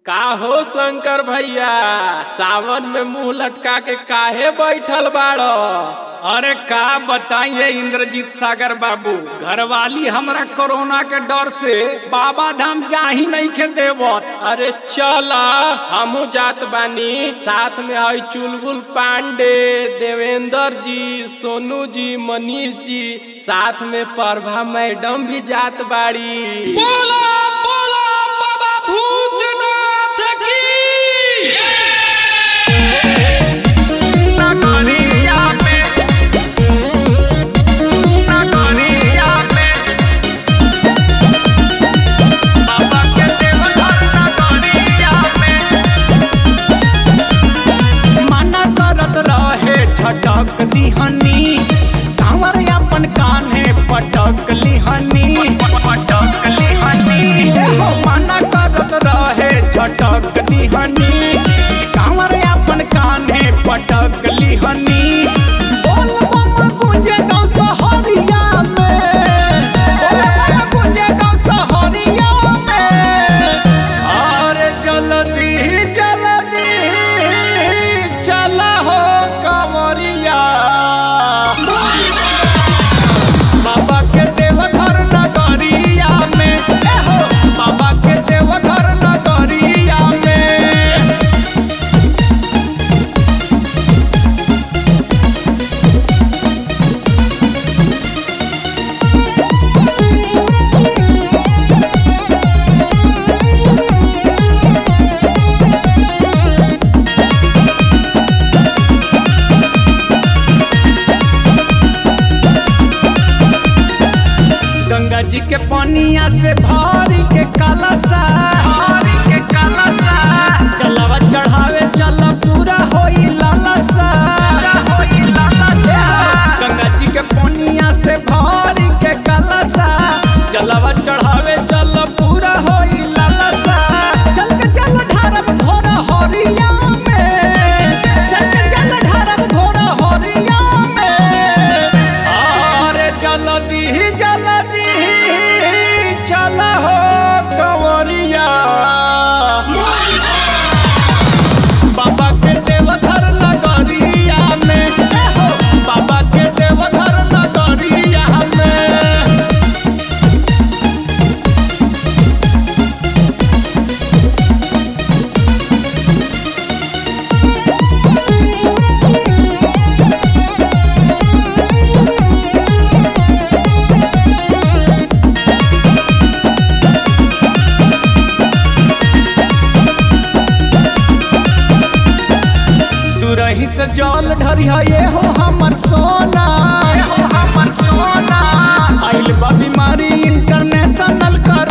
का हो शंकर भैया सावन में मुंह लटका के काहे बैठल बाड़ो अरे का बताइए इंद्रजीत सागर बाबू घरवाली हमरा कोरोना के डर से बाबा धाम जा ही नहीं के देवत अरे चला हमू जात बानी साथ में हई चुलबुल पांडे देवेंद्र जी सोनू जी मनीष जी साथ में प्रभा मैडम भी जात बाड़ी बोला बोला बाबा भूतनाथ की नगरिया में नगरिया में बाबा के देवघर नगरिया में मना करत रहे झटक दिहनी कांवर अपन कान्हे पटक लिहनी पटक लिहनी हो मना करत रहे झटक दिहनी कांवर अपन कान्हे पटक लिहनी बोल बम गुंजे गाँव सहरिया में बोल बम गुंजे गाँव सहरिया में अरे जल्दी जल्दी चल हो कंवरिया बाबा के देवघर नगरिया में ए हो बाबा के देवघर नगरिया में गंगा जी के पानिया से भारी के कलसा भारी के कलसा चलवा चढ़ावे चल पूरा होई लालसा होई लालसा गंगा जी के पानिया से भारी के कलसा चलवा चढ़ावे चल पूरा होई लालसा चल के चल ढारब घोड़ा हरिया में चल के चल ढारब घोड़ा हरिया में अरे जल्दी जल्दी चल हो कंवरिया बाबा के देवघर नगरिया में ए हो बाबा के देवघर नगरिया में दूरही से जल ढरिया ये हो हमर सोना ये हो हमर सोना आइल बा बीमारी इंटरनेशनल कर